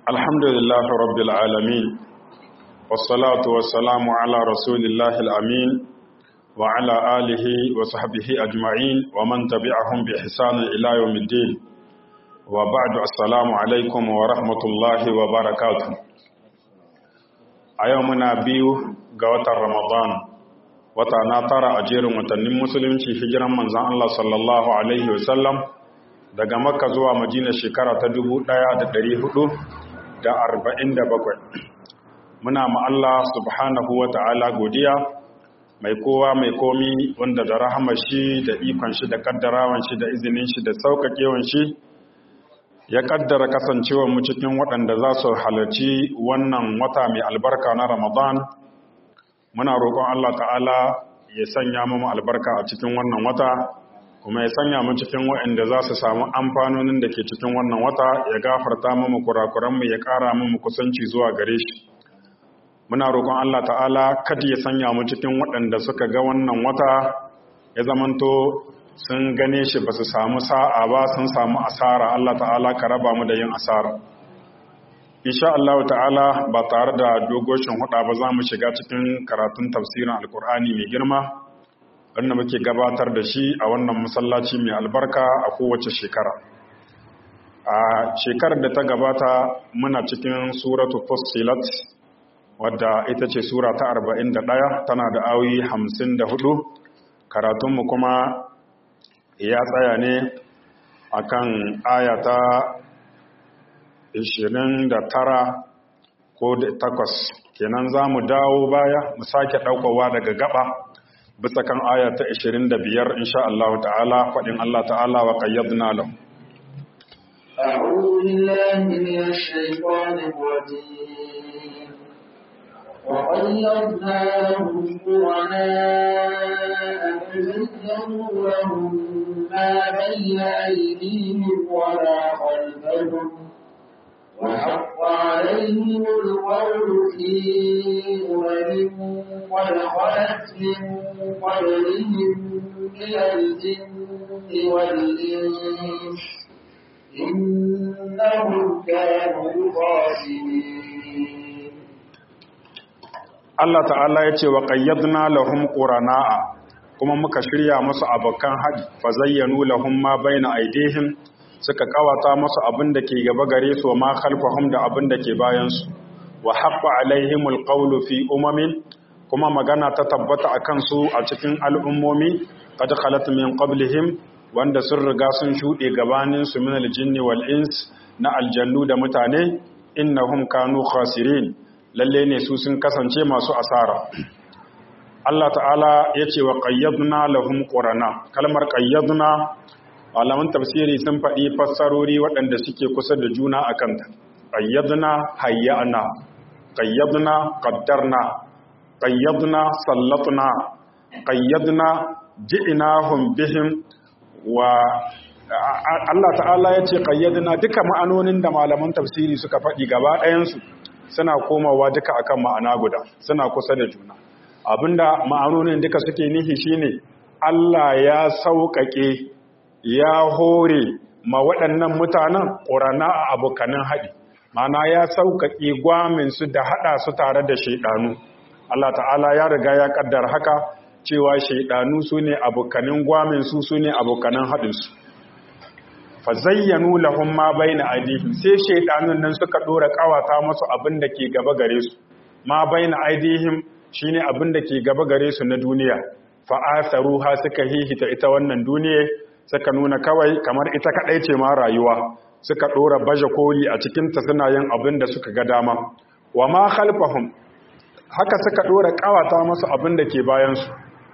الحمد لله رب العالمين والصلاة والسلام على رسول الله الأمين وعلى آله وصحبه أجمعين ومن تبعهم بإحسان إلى يوم الدين وبعد السلام عليكم ورحمة الله وبركاته أيومنا بيو قوة رمضان wata na tara a jerin watannin musulunci hijiran manzan Allah sallallahu Alaihi wasallam daga makka zuwa madina shekara ta dubu ɗaya da ɗari hudu da arba'in da bakwai. muna Allah subhanahu wa ta'ala godiya mai kowa mai komi wanda da rahama shi da ikon shi da kaddarawan shi da izinin shi da sauƙaƙewan shi ya kaddara kasancewar mu cikin waɗanda za su halarci wannan wata mai albarka na ramadan muna roƙon Allah ta'ala ya sanya mu albarka a cikin wannan wata kuma ya sanya mu cikin waɗanda za su samu amfanonin da ke cikin wannan wata ya gafarta mu kurakuranmu ya ƙara mu kusanci zuwa gare shi muna roƙon Allah ta'ala kada ya sanya mu cikin waɗanda suka ga wannan wata ya zamanto sun gane shi ba su samu sa'a ba sun samu asara Allah ta'ala ka raba mu da yin asara insha Allah ta'ala ba tare da dogoshin huda ba za mu shiga cikin karatun tafsirin alkur'ani mai girma wanda muke gabatar da shi a wannan masallaci mai albarka a kowace shekara a shekarar da ta gabata muna cikin suratu fussilat wadda ita ce sura ta 41 tana da awi 54 karatunmu kuma ya tsaya ne akan ayata tara ko takwas kenan za mu dawo baya mu sake ɗaukowa daga gaba bisa kan aya ta biyar insha Allah ta'ala faɗin Allah ta'ala wa qayyadna lahu أعوذ بالله من الشيطان الرجيم وقيضنا لهم قرناء فزينوا لهم ما بين أيديهم وما خلفهم وحق عليهم القول في أمم قد خلت من قبلهم من الجن والإنس إنهم كانوا خاسرين Allah ta'ala ya ce wa ƙayyadna lahum ƙurana'a kuma muka shirya musu abokan haɗi fa zayyanu lahum ma baina aidihim suka kawata musu abin da ke gaba gare su ma khalfahum da abin da ke bayan su wa haqqa alaihimul qawlu fi umamin kuma magana ta tabbata akan su a cikin al'ummomi qad khalat min qablihim wanda sun riga sun shuɗe gabanin su min aljinni wal ins na aljannu da mutane innahum kanu khasirin lalle ne su sun kasance masu asara Allah ta'ala ya ce wa qayyadna lahum qurana kalmar qayyadna malaman tafsiri sun faɗi fassarori waɗanda suke kusa da juna a kanta ƙayyadna hayyana ƙayyadna ƙaddarna ƙayyadna sallatna ƙayyadna ji'inahum bihim wa Allah ta'ala ya ce ƙayyadna duka ma'anonin da malaman tafsiri suka faɗi gaba ɗayansu suna komawa duka akan ma'ana guda suna kusa da juna abinda ma'anonin duka suke nihi shine Allah ya sauƙaƙe ya hore ma waɗannan mutanen ƙorana a abokanin haɗi mana ya sauƙaƙe gwaminsu da haɗa su tare da shaiɗanu Allah ta'ala ya riga ya ƙaddar haka cewa shaiɗanu su ne abokanin gwaminsu su ne abokanin haɗinsu fa zayyanu lahum ma baina aidihim sai shaiɗanun nan suka ɗora ƙawata masu abin da ke gaba gare su ma baina aidihim shine abin da ke gaba gare su na duniya fa atharuha suka hihita ita wannan duniya suka nuna kawai kamar ita kaɗai ce ma rayuwa suka ɗora baje koli a cikinta suna yin abin da suka ga dama wa ma khalfahum haka suka ɗora ƙawata masu abin da ke bayansu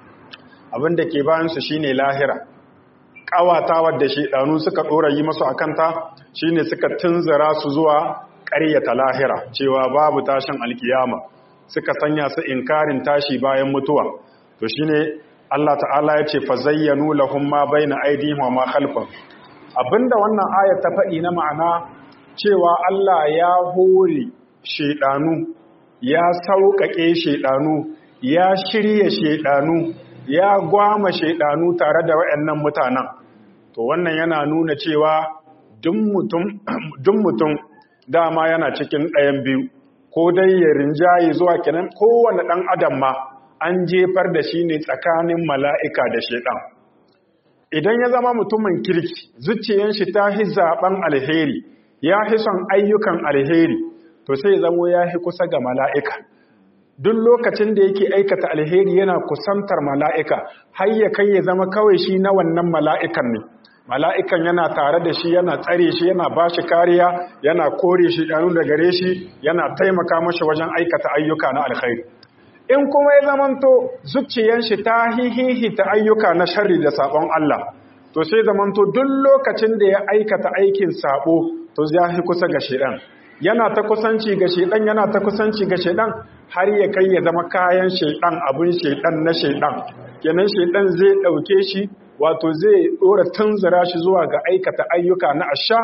abin da ke bayansu shine lahira ƙawata wadda shaidanu suka ɗora yi masu a kanta shine suka tunzura su zuwa ƙaryata lahira cewa babu tashin alkiyama suka sanya su inkarin tashi bayan mutuwa to shine Allah ta'ala ya ce fa zayyanu lahum ma baina aydihim wa ma khalfahum abinda wannan ayat ta faɗi na ma'ana cewa Allah ya hore shedanu ya sauƙaƙe shedanu ya shirye shedanu ya gwama shedanu tare da waɗannan mutanen to wannan yana nuna cewa duk mutum dama yana cikin ɗayan biyu ko dai ya rinjaye zuwa kenan kowane ɗan adam ma an jefar da shi ne tsakanin mala'ika da shaiɗan idan ya zama mutumin kirki zuciyan shi ta hi zaɓen alheri ya hi son ayyukan alheri to sai zamo ya hi kusa ga mala'ika duk lokacin da yake aikata alheri yana kusantar mala'ika har ya kai ya zama kawai shi na wannan mala'ikan ne mala'ikan yana tare da shi yana tsare shi yana ba shi kariya yana kore shi ɗanu da gare shi yana taimaka mashi wajen aikata ayyuka na alkhairi in kuma ya zamanto zuciyan shi ta hihihi ta ayyuka na sharri da sabon Allah to sai zamanto duk lokacin da ya aikata aikin sabo to ya hi kusa ga shedan yana ta kusanci ga shedan yana ta kusanci ga shedan har ya kai ya zama kayan shedan abun shedan na shedan kenan shedan zai dauke shi wato zai dora tunzura shi zuwa ga aikata ayyuka na asha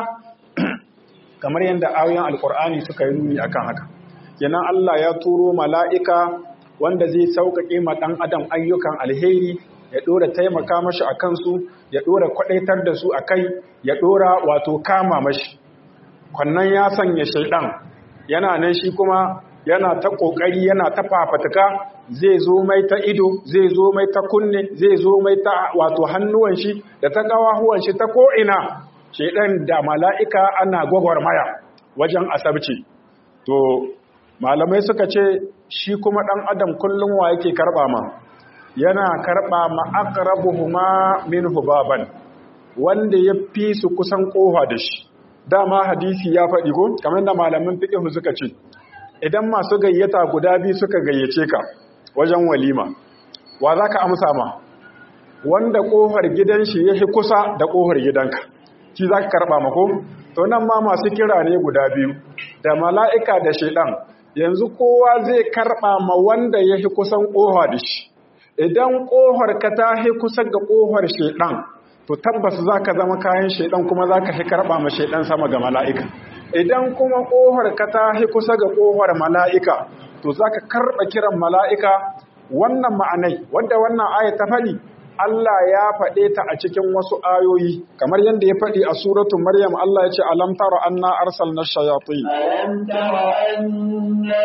kamar yadda ayoyin alkur'ani suka yi nuni akan haka kenan Allah ya turo mala'ika wanda zai sauƙaƙe ma ɗan adam ayyukan alheri ya ɗora taimaka mashi a kansu ya ɗora kwaɗaitar da su a kai ya ɗora wato kama mashi kwannan ya sanya shaiɗan yana nan shi kuma yana ta ƙoƙari yana ta fafatuka zai zo mai ta ido zai zo mai ta kunne zai zo mai ta wato hannuwan shi da ta ƙawahuwan shi ta ko'ina shaiɗan da mala'ika ana gwagwarmaya wajen asabci to malamai suka ce shi kuma ɗan adam kullum wa yake karɓa ma yana karɓa ma aqrabuhuma minhu baban wanda ya fi su kusan ƙofa da shi dama hadisi ya faɗi ko kamar da malamin fiqh suka ce idan masu gayyata guda biyu suka gayyace ka wajen walima wa zaka amsa ma wanda ƙofar gidan shi yake kusa da ƙofar gidanka shi zaka karɓa ma ko to nan ma masu kira ne guda biyu da mala'ika da shaiɗan yanzu kowa zai karɓa ma wanda ya fi kusan ƙofa da shi idan ƙofar ka ta fi kusa ga ƙofar shaiɗan to tabbas za ka zama kayan shaiɗan kuma za ka fi karɓa ma shaiɗan sama ga mala'ika idan kuma ƙofar ka ta fi kusa ga ƙofar mala'ika to za ka karɓa kiran mala'ika wannan ma'anai wanda wannan aya ta faɗi Allah ya faɗe ta a cikin wasu ayoyi kamar yadda ya faɗi a suratu Maryam Allah ya ce alam tara anna arsalna shayatin alam tara anna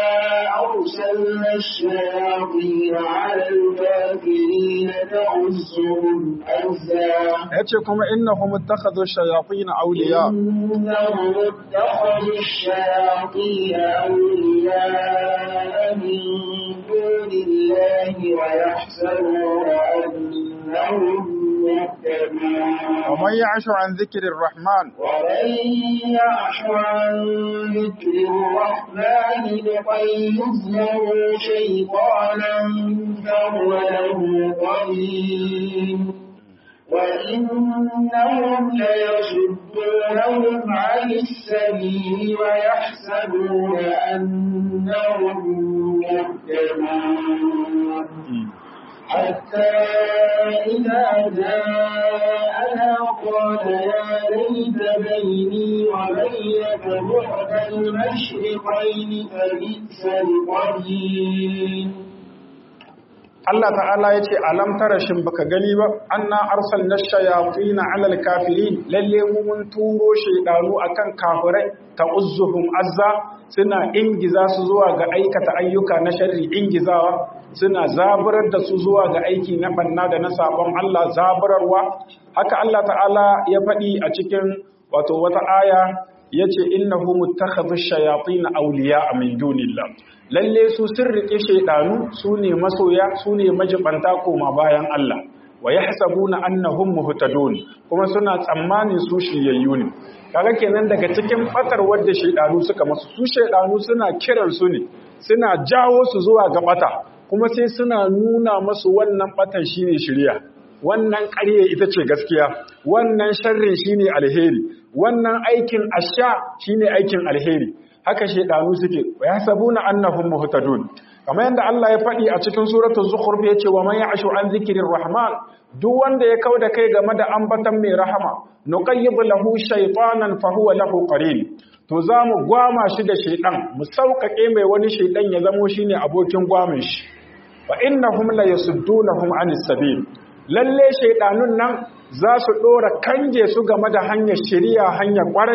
arsalna shayatin ala al-kafirin ta'uzzuhum azza yace kuma innahum ittakhadhu shayatin awliya innahum ittakhadhu shayatin awliya min dunillahi wa yahsabuna ومن يعش عن ذكر الرحمن ومن يعش عن ذكر الرحمن نقيض له شيطانا فهو له قرين وإنهم ليصدونهم عن السبيل ويحسبون أنهم مهتدون حتى إذا جاءنا قال يا ليت بيني وبينك بعد المشرقين فبئس القرين Allah ta'ala ya ce alam tara shin baka gani ba anna arsalna shayatin 'ala al-kafirin lalle mu mun turo shaydanu akan kafirai ta'uzzuhum azza suna ingiza su zuwa ga aikata ayyuka na sharri ingizawa suna zaburar da su zuwa ga aiki na banna da na sabon Allah zaburarwa haka Allah ta'ala ya faɗi a cikin wato wata aya yace innahu muttakhadhu shayatin awliya min dunillah lalle su sun rike shaydanu su ne masoya su ne majibanta koma bayan Allah wa yahsabuna annahum muhtadun kuma suna tsammanin su shiryayyu ne kaga kenan daga cikin fatar wadda shaydanu suka masu su shaydanu suna kiran su ne suna jawo su zuwa ga bata kuma sai suna nuna masu wannan batan shine shiriya wannan ƙarye ita ce gaskiya wannan sharrin shine alheri wannan aikin asha shine aikin alheri haka shedanu suke wa yasabuna annahum muhtadun kamar yadda Allah ya faɗi a cikin suratul zukhruf yace wa man ya'shu an zikrir rahman duk wanda ya kauda kai game da ambatan mai rahama nuqayyib lahu shaytanan fa huwa lahu qarin to zamu gwama shi da shaydan mu sauƙaƙe mai wani shaydan ya zamo shine abokin gwamin shi fa innahum la yasuddunahum anis sabil lalle shaidanun nan za su ɗora kange su game da hanyar shiriya hanyar ƙwarai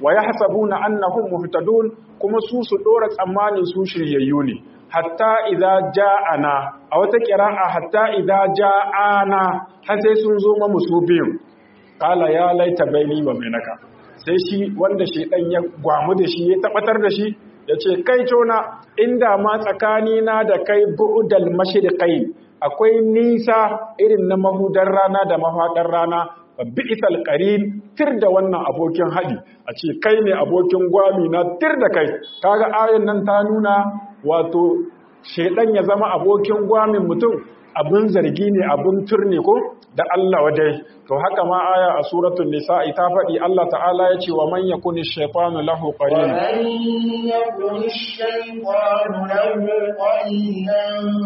wa yahsabuna annahum muhtadun kuma su su dora tsammanin su shiryayyu ne hatta idza ja'ana a wata qira'a hatta idza ja'ana har sai sun zo mu su biyun qala ya laita baini wa bainaka sai shi wanda shedan ya gwamu da shi ya tabbatar da shi yace kai tona inda ma tsakani na da kai bu'dal mashriqai akwai nisa irin na mahudar rana da mafaɗar rana bi'isal qarin tir da wannan abokin haɗi a ce kai ne abokin gwami na tir da kai kaga ayan nan ta nuna wato shedan ya zama abokin gwamin mutum abin zargi ne abin turne ko da Allah wadai to haka ma aya a suratul nisa'i ta faɗi Allah ta'ala ya ce wa man yakuni shaytanu lahu qarin ومن يكن الشيطان له قرينا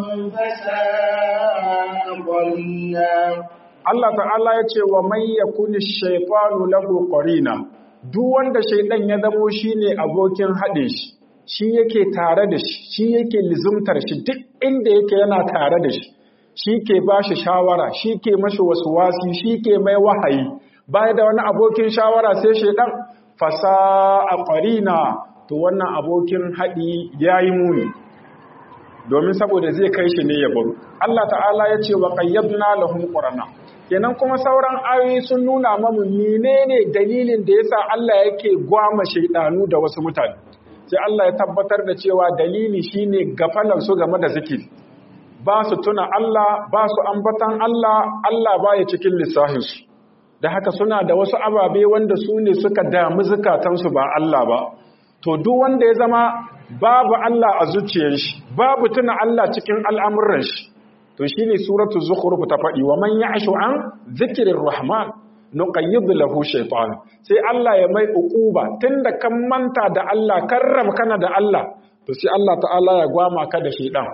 فساء قرينا Allah ta'ala ya ce wa man yakuni shaytanu lahu qarina duk wanda shaydan ya zamo shine abokin haɗe shi shi yake tare da shi shi yake lizumtar shi duk inda yake yana tare da shi shi ke ba shi shawara shi ke mashi wasu wasi shi ke mai wahayi baya da wani abokin shawara sai shaidan fasa a ƙwarina to wannan abokin haɗi ya yi muni domin saboda zai kai shi ne ya baro Allah ta'ala ya ce wa qayyadna lahum qurana kenan kuma sauran ayoyi sun nuna mamu menene dalilin da yasa Allah yake gwama shaidanu da wasu mutane sai Allah ya tabbatar da cewa dalili shine gafalan su game da zikiri ba su tuna Allah ba su ambatan Allah Allah ba ya cikin lissahinsu da haka suna da wasu ababe wanda su ne suka damu zukatansu ba Allah ba to duk wanda ya zama babu Allah a zuciyar shi babu tuna Allah cikin al'amuran shi to shine suratul zukhruf ta faɗi wa man ya'shu an zikrir rahman nuqayyid lahu shaytan sai Allah ya mai uquba tunda kan manta da Allah karram kana da Allah to sai Allah ta'ala ya gwama ka da shaytan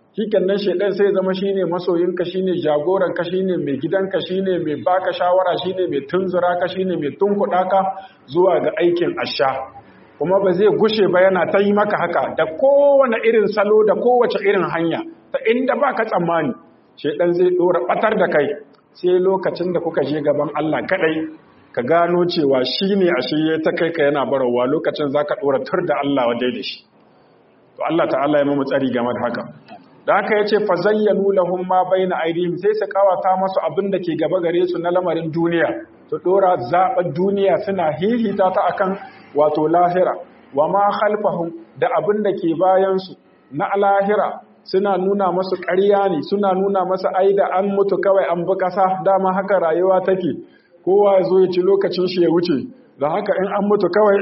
nan shaidan sai zama shine masoyinka shine jagoranka shine mai gidanka shine mai baka shawara shine mai tunzura ka shine mai tunkuɗa ka zuwa ga aikin asha kuma ba zai gushe ba yana ta yi maka haka da kowane irin salo da kowace irin hanya ta inda baka tsammani shaidan zai dora batar da kai sai lokacin da kuka je gaban Allah kadai ka gano cewa shine ashe ya ta kai ka yana barawa lokacin zaka dora tur da Allah wadai da shi to Allah ta'ala ya mu tsari game da haka da haka ya ce fazayyanu lahum ma baina aidihim sai su kawata masu abin da ke gaba gare su na lamarin duniya su dora zaɓar duniya suna hihita ta akan wato lahira wa ma khalfahum da abin da ke bayan su na lahira suna nuna masu ƙarya ne suna nuna masa ai da an mutu kawai an bi ƙasa dama haka rayuwa take kowa ya zo ya ci lokacin shi ya wuce da haka in an mutu kawai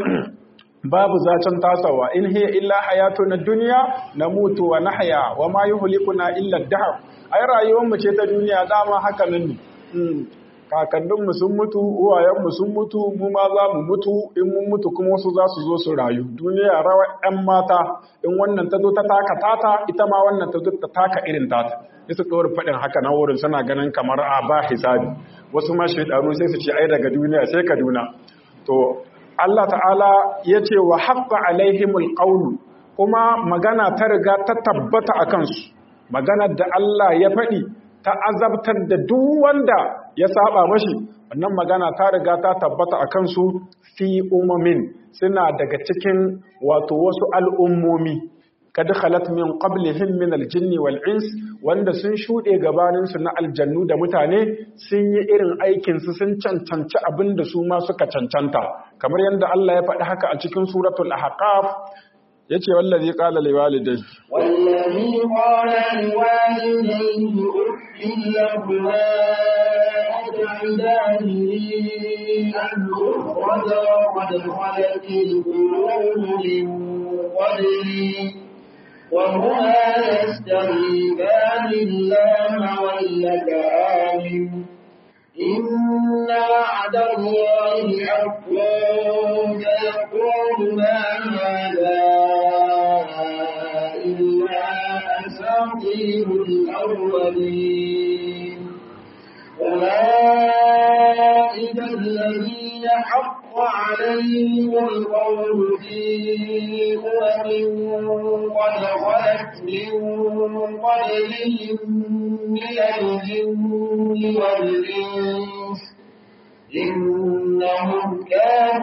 babu zacen tasawa in hiya illa hayatuna dunya namutu wa nahya wa ma yuhlikuna illa ad-dahr ai rayuwar mu ce ta duniya dama haka nan ne kakannin mu sun mutu uwayen mu sun mutu mu ma za mu mutu in mun mutu kuma wasu za su zo su rayu duniya rawa ɗan mata in wannan ta zo ta taka tata ita ma wannan ta zo ta taka irin tata sai su ɗora faɗin haka na wurin suna ganin kamar a ba hisabi wasu ma shaidanu sai su ce ai daga duniya sai kaduna to Allah ta'ala ya ce wa haƙƙa alaihimul ƙaunu kuma magana ta riga ta tabbata a kansu maganar da Allah ya faɗi ta azabtar da duk wanda ya saba mashi wannan magana ta riga ta tabbata a kansu fi umamin suna daga cikin wato wasu al'ummomi kad khalat min qablihim min al-jinn wal ins wanda sun shude gabanin su na aljannu da mutane sun yi irin aikin su sun cancanci abin da su ma suka cancanta kamar yadda Allah ya faɗi haka a cikin suratul ahqaf yace wallazi qala liwalidayhi والذي قال لوالديه أف لهما أتعداني أن أخرج وقد خلت القرون من قبلي وهما يستغيثان الله ويلك آمن إن وعد الله حق فيقول ما هذا إلا أساطير الأولين أولئك الذين حق عليهم القول في أمم قد خلت من قبلهم من الجن والإنس إنهم كانوا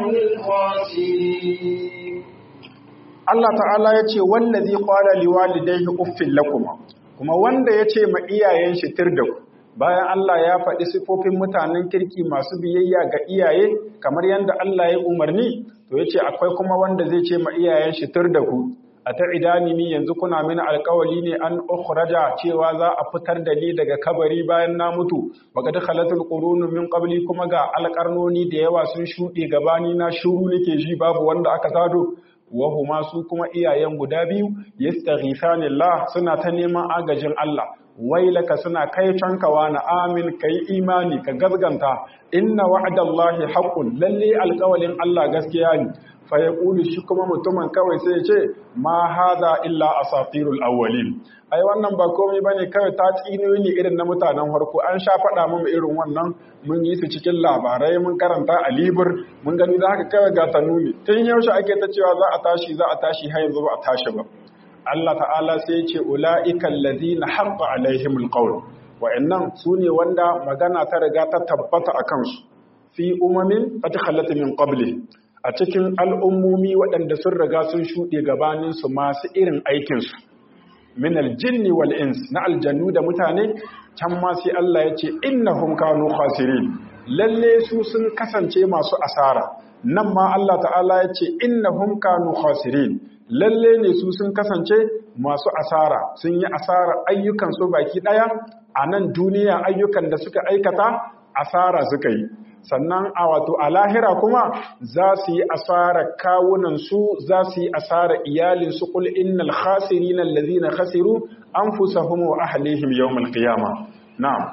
الخاسرين Allah ta'ala ya ce wallazi qala liwalidayhi uffil lakum kuma wanda ya ce ma iyayen shi tirda ku bayan Allah ya faɗi sifofin mutanen kirki masu biyayya ga iyaye kamar yadda Allah ya umarni to yace akwai kuma wanda zai ce ma iyayen shi tirda ku a ta idani ni yanzu kuna mini alkawali ne an ukhraja cewa za a fitar da ni daga kabari bayan na mutu baqad khalatul qurunu min qabli kuma ga alƙarnoni da yawa sun shuɗe gabani na shuru nake ji babu wanda aka sado wahuma su kuma iyayen guda biyu yastaghithanillah suna ta neman agajin Allah wailaka suna kai canka na amin kai imani ka gazganta inna wa'dallahi haqqun lalle alƙawalin Allah gaskiya ne fa yaqulu shi kuma mutumin kawai sai ya ce ma hadha illa asatirul awwalin ai wannan ba komai bane kawai ta tsiniyoyi ne irin na mutanen farko an sha faɗa mu irin wannan mun yi su cikin labarai mun karanta a libur mun gani da haka kawai ga tanuni tun yaushe ake ta cewa za a tashi za a tashi har yanzu ba a tashi ba Allah ta'ala sai ya ce ula'ikal ladina haqqa alaihimul qawl wa'annan sune wanda magana ta riga ta tabbata akan su fi umamin qad khalat min qabli a cikin al'ummomi waɗanda sun riga sun shuɗe gabanin su masu irin aikin su min aljinni wal ins na aljannu da mutane can ma sai Allah ya ce innahum kanu khasirin lalle su sun kasance masu asara nan ma Allah ta'ala ya ce innahum kanu khasirin lalle ne su sun kasance masu asara sun yi asara ayyukan su baki daya a nan duniya ayyukan da suka aikata asara suka yi sannan a wato a lahira kuma za su yi asara kawunan su za su yi asara iyalin su kul innal khasirin allazina khasiru anfusahum wa ahlihim yawmal qiyamah na'am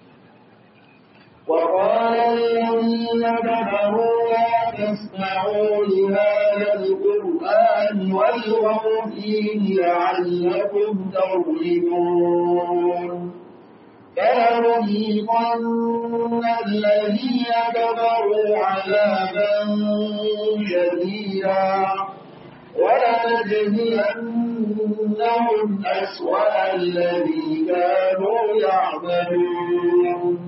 وقال الذين كفروا لا تسمعوا لهذا القرآن والغوا فيه لعلكم تغلبون فلنذيقن الذين كفروا عذابا شديدا ولنجزينهم أسوأ الذي كانوا يعملون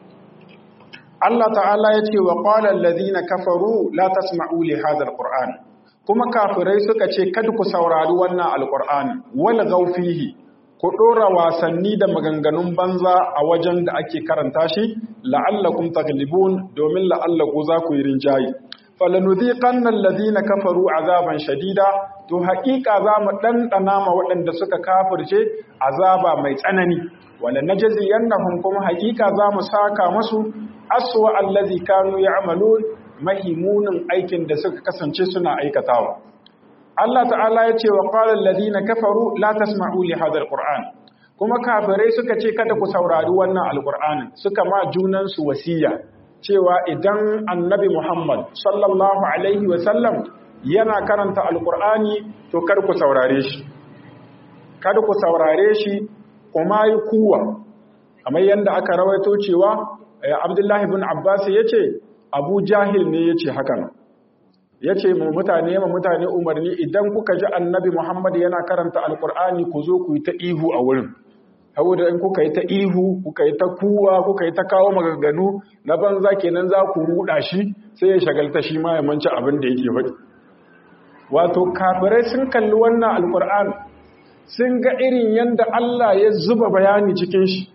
Allah ta'ala ya ce wa ƙwalar lazina kafaru la tasma'u li hadal Qur'an kuma kafirai suka ce kada ku saurari wannan alƙur'ani wala gaufihi ku ɗora wasanni da maganganun banza a wajen da ake karanta shi la'allakum taglibun domin la'allaku za ku yi rinjaye falanudhiqanna alladhina kafaru azaban shadida to haƙiƙa za mu ɗanɗana ma waɗanda suka kafirce azaba mai tsanani wala najziyannahum kuma haƙiƙa za mu saka masu aswa allazi kanu ya'malun mahimunin aikin da suka kasance suna aikatawa Allah ta'ala ya ce wa qala alladhina kafaru la tasma'u li hadha alquran kuma kafirai suka ce kada ku saurari wannan alqur'ani suka ma junan su wasiya cewa idan annabi Muhammad sallallahu alaihi wa sallam yana karanta alqur'ani to kar ku saurare shi kada ku saurare shi kuma yi kuwa kamar yadda aka rawaito cewa Abdullahi bin Abbas ya ce, Abu Jahil ne ya ce hakan. Ya ce mu mutane ma mutane umarni idan kuka ji annabi Muhammad yana karanta Alƙur'ani ku zo ku yi ta ihu a wurin. Saboda in kuka yi ta ihu, kuka yi ta kuwa, kuka yi ta kawo maganganu na banza kenan za ku ruɗa shi sai ya shagalta shi ma ya manci abin da yake faɗi. Wato kafirai sun kalli wannan Alƙur'ani sun ga irin yadda Allah ya zuba bayani cikin shi.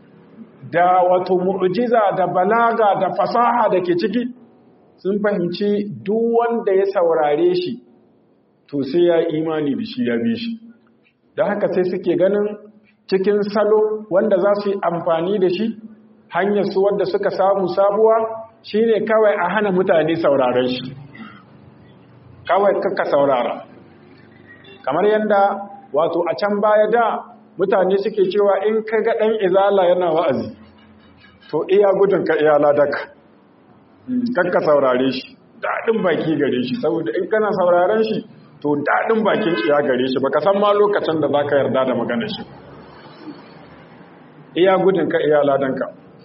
da wato mu'jiza da balaga da fasaha da ke ciki sun fahimci duk wanda ya saurare shi to sai ya imani da shi ya bi shi da haka sai suke ganin cikin salo wanda za su yi amfani da shi hanyar su wanda suka samu sabuwa shine kawai a hana mutane sauraren shi kawai kaka saurara kamar yadda wato a can baya da mutane suke cewa in ka ga ɗan izala yana wa'azi to iya gudun ka iya ladaka kakka saurare shi daɗin baki gare shi saboda in kana sauraren shi to daɗin bakin iya gare shi baka san ma lokacin da za ka yarda da magana shi iya gudun ka iya ladanka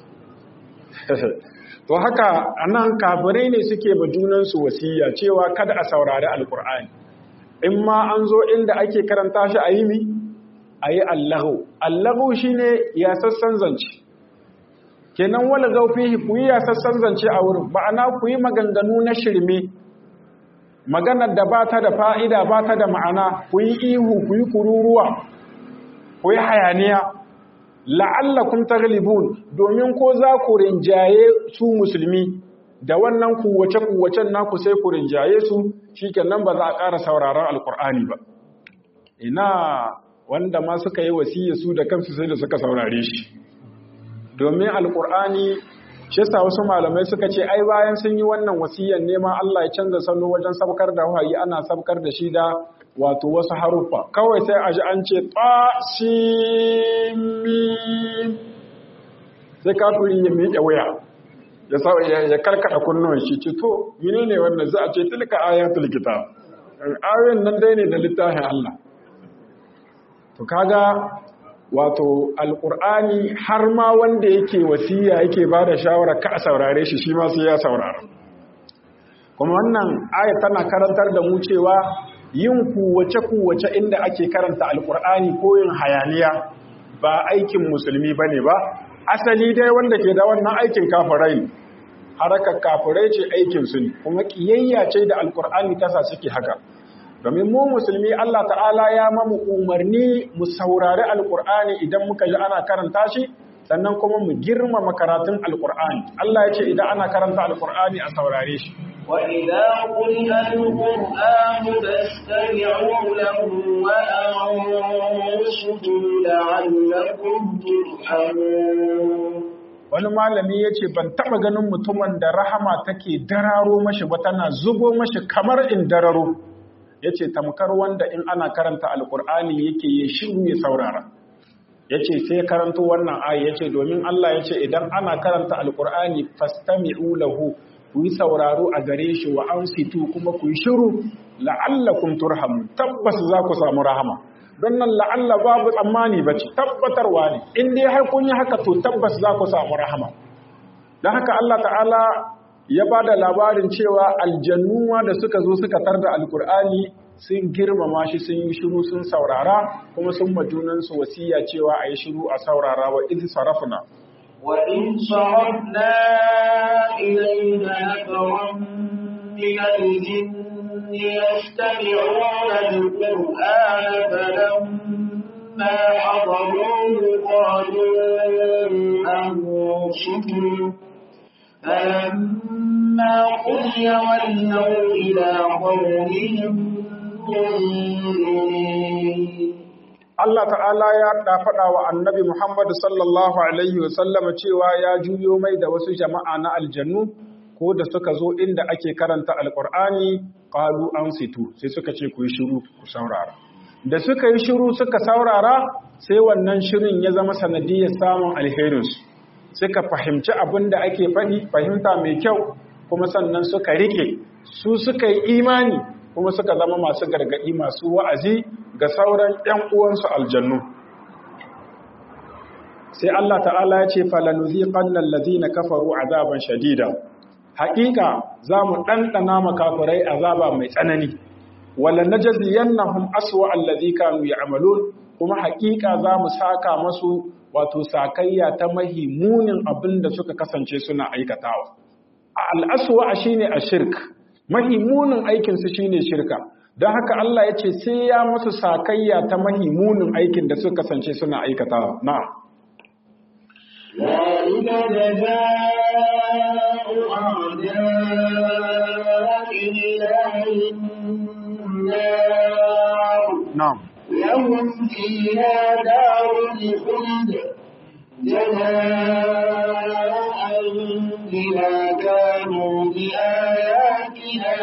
to haka anan kafirai ne suke ba junansu wasiya cewa kada a saurari alkur'ani in ma an zo inda ake karanta shi a yi mi a yi allahu allahu shi ne ya sassan zance kenan wala gaufihi ku yi yasassan zance a wurin ma'ana ku yi maganganu na shirme maganar da ba ta da fa'ida ba ta da ma'ana ku yi ihu ku yi kururuwa ku yi hayaniya la'allakum taglibun domin ko za ku rinjaye su musulmi da wannan kuwace-kuwacen naku sai ku rinjaye su shikenan ba za a ƙara sauraron alkur'ani ba ina wanda ma suka yi wasiya su da kansu sai da suka saurare shi domin alkur'ani shi yasa wasu malamai suka ce ai bayan sun yi wannan wasiyan neman Allah ya canza salo wajen sabkar da wahayi ana sabkar da shi da wato wasu haruffa kawai sai a ji an ce tasimim sai kafiri ya miƙe wuya ya sa ya karkada kunnuwan shi ce to menene wannan za a ce tilka ayatul kitab ayoyin nan dai ne da littafin Allah to kaga wato alqur'ani har ma wanda yake wasiya yake bada shawara ka saurare shi shi ma sai ya saurara kuma wannan aya tana karantar da mu cewa yin kuwace kuwace inda ake karanta alqur'ani ko yin hayaniya ba aikin musulmi bane ba asali dai wanda ke da wannan aikin kafirai harakar kafirai ce aikinsu ne kuma kiyayya ce da alkur'ani tasa suke haka domin mu musulmi Allah ta'ala ya mamu umarni mu saurari alkur'ani idan muka ji ana karanta shi sannan kuma mu girmama karatun alkur'ani Allah ya ce idan ana karanta alkur'ani a saurare shi وإذا قرئ القرآن فاستمعوا له وأنصتوا لعلكم ترحمون wani malami ya ce ban taɓa ganin mutumin da rahama take dararo mashi ba tana zubo mashi kamar in dararo ya ce tamkar wanda in ana karanta alkur'ani yake yi shiru ya saurara ya ce sai karanto wannan ayi ya ce domin Allah ya ce idan ana karanta alkur'ani fastami'u lahu ku yi sauraro a gare shi wa an situ kuma ku yi shiru la'allakum turhamu tabbas za ku samu rahama don nan la'alla babu tsammani ba ce tabbatarwa ne in dai har kun yi haka to tabbas za ku samu rahama don haka Allah ta'ala ya ba da labarin cewa aljannuwa da suka zo suka tar da alkur'ani sun girmama shi sun yi shiru sun saurara kuma sun majunansu wasiya cewa a yi shiru a saurara wa izi sarafuna وإن صرفنا إليك نفرا من الجن يستمعون القرآن فلما حضروه قالوا أنصتوا فلما قضي ولوا إلى قومهم منذرين Allah ta'ala ya da faɗa wa annabi Muhammad sallallahu Alaihi wasallama cewa ya juyo mai da wasu jama'a na aljannu ko da suka zo inda ake karanta alƙur'ani ƙalu an situ sai suka ce ku yi shiru ku saurara. Da suka yi shiru suka saurara sai wannan shirin ya zama sanadiyar samun alherinsu. Suka fahimci abin da ake faɗi fahimta mai kyau kuma sannan suka riƙe su suka yi imani kuma suka zama masu gargaɗi masu wa'azi ga sauran ‘yan uwansu aljannu. Sai Allah ta'ala ya ce, Falanuzi ƙannan lazina kafaru azaban shadida, haƙiƙa za mu ɗanɗana makafirai azaba mai tsanani, wala na jaziyan na hun aswa allazi kanu ya amalon, kuma haƙiƙa za mu saka masu wato sakayya ta mahi munin abin da suka kasance suna aikatawa. Al'aswa shi ne a shirk, mahimunin aikinsu shine shirka don haka Allah ya ce sai ya musu sakayya ta mahimunin aikin da suka kasance suna aikata na ذلك جزاء أعداء الله النار na'am لهم فيها دار الخلد جزاء بما كانوا بآياتنا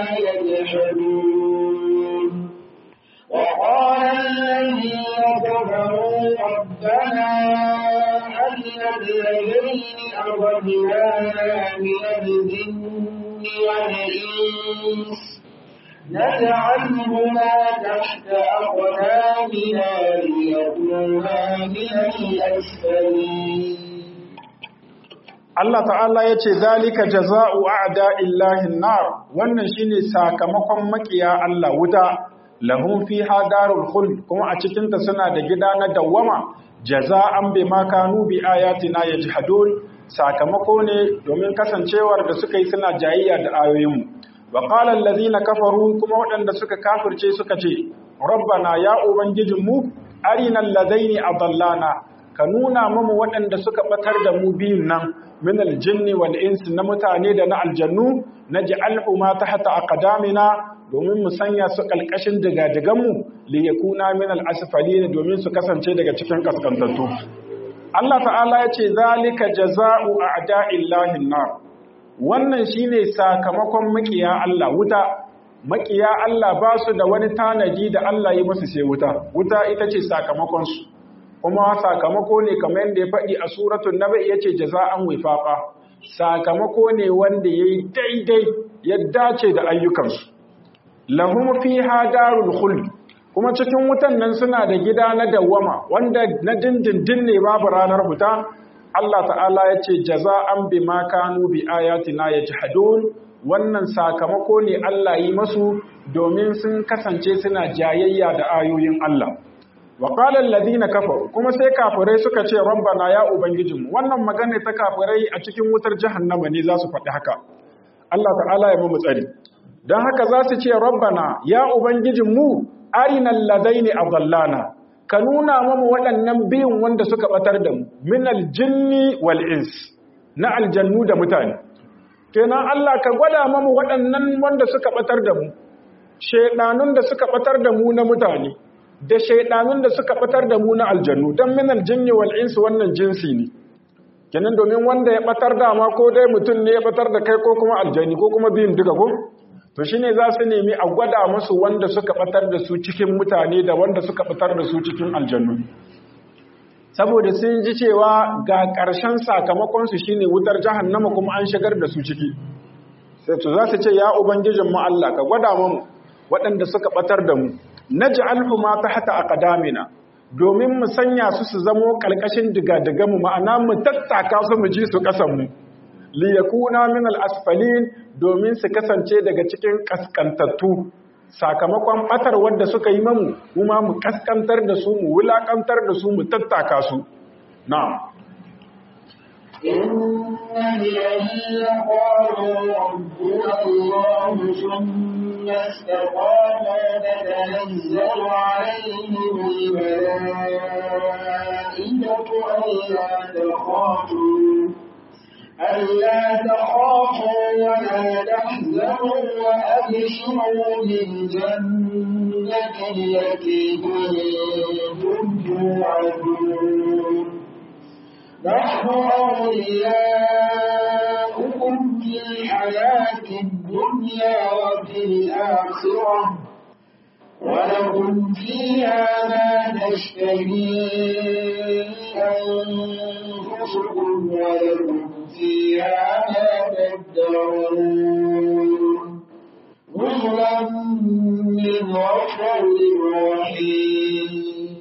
يجحدون وقال الذين كفروا ربنا أرنا الذين أضلانا من الجن والإنس نجعلهما تحت أقدامنا ليكونا من الأسفلين Allah ta'ala ya ce zalika jaza'u a'da illahin nar wannan shine sakamakon makiya Allah wuta lahum fiha darul khuld kuma a cikin ta suna da gida na dawwama jaza'an bima kanu bi ayatina yajhadun sakamako ne domin kasancewar da suka yi suna jayayya da ayoyinmu wa qala allazina kafaru kuma waɗanda suka kafirce suka ce rabbana ya ubangijinmu arinal ladaini adallana ka nuna mamu waɗanda suka batar da mu biyun nan min aljinni wal insi na mutane da na aljannu naj'alhu ma tahta aqdamina domin mu sanya su kalkashin digadigan mu li yakuna min al asfalin domin su kasance daga cikin kaskantattu Allah ta'ala ya ce zalika jaza'u a'da'illahi nar wannan shine sakamakon makiya Allah wuta makiya Allah ba su da wani tanaji da Allah yi musu sai wuta wuta ita ce sakamakon su kuma sakamako ne kamar yadda ya faɗi a suratul nabi yace jaza'an wifaqa sakamako ne wanda yayi daidai ya dace da ayyukansu lahum fiha darul khuld kuma cikin wutan nan suna da gida na dawwama wanda na dindindin ne babu ranar fita Allah ta'ala ya ce jaza'an bima kanu bi ayatina yajhadun wannan sakamako ne Allah yi masu domin sun kasance suna jayayya da ayoyin Allah wa qala alladhina kafaru kuma sai kafirai suka ce rabbana ya ubangijinmu wannan magana ta kafirai a cikin wutar jahannama ne za su faɗi haka Allah ta'ala ya mu tsari don haka za su ce rabbana ya ubangijinmu arinal ladaini adallana ka nuna mamu waɗannan biyun wanda suka batar da mu min aljinni wal ins na aljannu da mutane kenan Allah ka gwada mamu waɗannan wanda suka batar da mu shedanun da suka batar da mu na mutane da shaidanun da suka batar da mu na aljannu don min aljinni wal ins wannan jinsi ne kenan domin wanda ya batar da ma ko dai mutum ne ya batar da kai ko kuma aljani ko kuma biyun duka ko to shine za su nemi a gwada musu wanda suka batar da su cikin mutane da wanda suka batar da su cikin aljannu saboda sun ji cewa ga ƙarshen sakamakon su shine wutar jahannama kuma an shigar da su ciki sai to za su ce ya ubangijin mu Allah ka gwada mu waɗanda suka batar da mu naj'alhu ma tahta aqdamina domin mu sanya su su zamo kalkashin diga mu ma'ana mu tattaka su mu ji su kasan mu li yakuna min al-asfalin domin su kasance daga cikin kaskantattu sakamakon batar wanda suka yi mamu kuma mu kaskantar da su mu wulakantar da su mu tattaka su na'am إن الذين قالوا ربنا الله ثم استقاموا تتنزل عليهم الملائكة ألا تخافوا ألا تخافوا ولا تحزنوا وأبشروا بالجنة التي كنتم توعدون نحن أولياؤكم في الحياة الدنيا وفي الآخرة ولكم فيها ما تشتهي أنفسكم ولكم فيها ما تدعون نزلا من غفور رحيم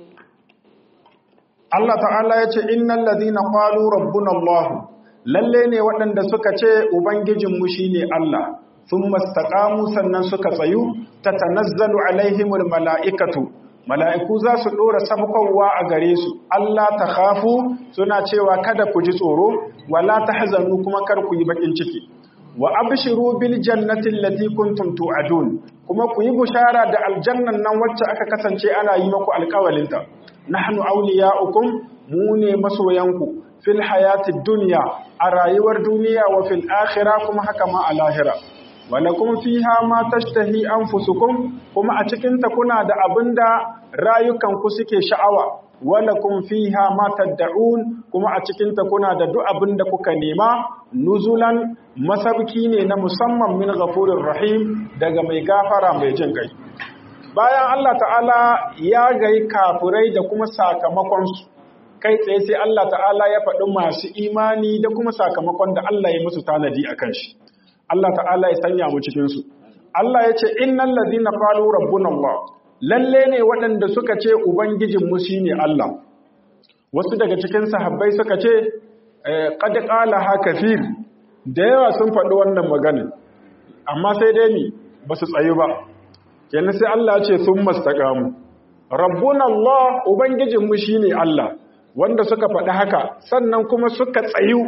Allah ta'ala ya ce innal ladina qalu rabbuna Allah lalle ne waɗanda suka ce ubangijinmu shine Allah thumma istaqamu sannan suka tsayu tatanazzalu alaihimul mala'ikatu mala'iku za su dora sabkowa a gare su Allah ta khafu suna cewa kada ku ji tsoro wala tahzanu kuma kar ku yi bakin ciki wa abshiru bil jannati allati kuntum tu'adun kuma ku yi bushara da aljannan nan wacce aka kasance ana yi maku alƙawalinta nahnu awliya'ukum mu ne masoyanku fil hayatid dunya a rayuwar duniya wa fil akhirah kuma haka ma a lahira walakum fiha ma tashtahi anfusukum kuma a cikin ta kuna da abinda rayukanku suke sha'awa walakum fiha ma tad'un kuma a cikin ta kuna da duk abinda kuka nema nuzulan masabki ne na musamman min ghafurir rahim daga mai gafara mai jin kai bayan Allah ta'ala ya gai kafurai da kuma sakamakonsu kai tsaye sai Allah ta'ala ya faɗi masu imani da kuma sakamakon da Allah ya musu tanadi a kan shi Allah ta'ala ya sanya mu cikinsu Allah ya ce innal ladina qalu rabbuna Allah lalle ne waɗanda suka ce ubangijin mu shine Allah wasu daga cikin sahabbai suka ce qad qala ha kafir da yawa sun faɗi wannan magana amma sai dai ni ba su tsayu ba kenan sai Allah ce sun mastaqamu rabbuna Allah ubangijinmu shine Allah wanda suka faɗi haka sannan kuma suka tsayu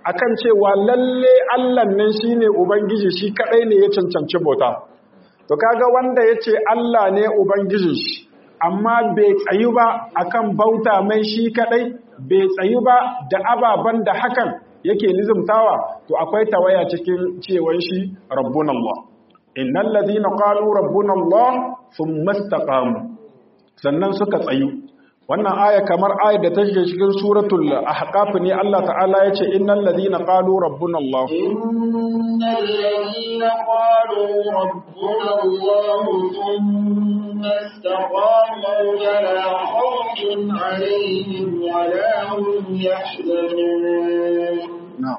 akan cewa lalle Allah nan shine ubangiji shi kadai ne ya cancanci bauta to kaga wanda yace Allah ne ubangijin shi amma bai tsayu ba akan bauta mai shi kadai bai tsayu ba da ababan da hakan yake lizumtawa to akwai tawaya cikin cewan shi rabbuna Allah innal ladina qalu rabbuna Allah thumma istaqamu sannan suka tsayu wannan aya kamar ayar da ta shige cikin suratul ahqaf ne Allah ta'ala yace innal ladina qalu rabbuna Allah innal ladina qalu rabbuna Allah thumma istaqamu la khawfun alayhim wa la hum yahzanun na'am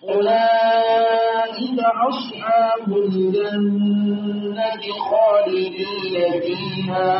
أولئك أصحاب الجنة خالدين فيها